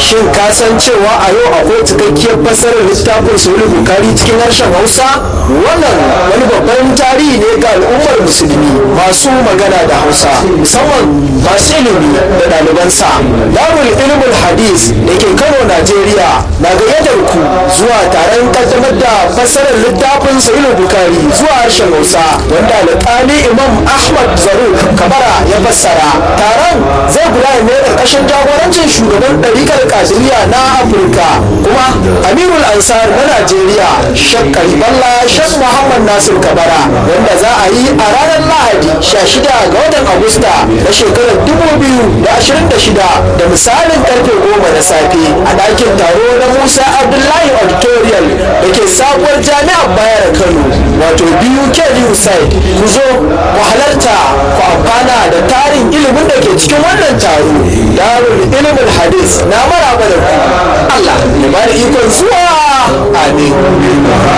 shin ka san cewa a yau akwai cikakkiyar fasarar littafin sahih bukari cikin harshen hausa wannan wani babban tarihi ne ga al'ummar musulmi masu magana da hausa musamman masu ilimi da ɗalibansa darul ilmul hadis da ke kano najeriya na gayyatar ku zuwa taron kaddamar da fassarar littafin sahih bukari zuwa harshen hausa wanda alƙali imam ahmad zaruk kabara ya fassara taron zai gudana ne ƙarƙashin jagorancin shugaban ɗarikar kadiriya na afirka kuma amirul ansar na najeriya shek kariballa shek muhammad nasir kabara wanda za a yi a ranar lahadi 16 ga watan agusta na shekarar 2026 da misalin karfe 10 na safe a ɗakin taro na musa abdullahi auditorium da ke sabuwar jami'ar bayar kano wato biyu kedu side ku zo ku halarta ku amfana da tarin ilimin da ke cikin wannan taro darul ilimin hadis na maraba da ku Allah ya bada ikon zuwa amin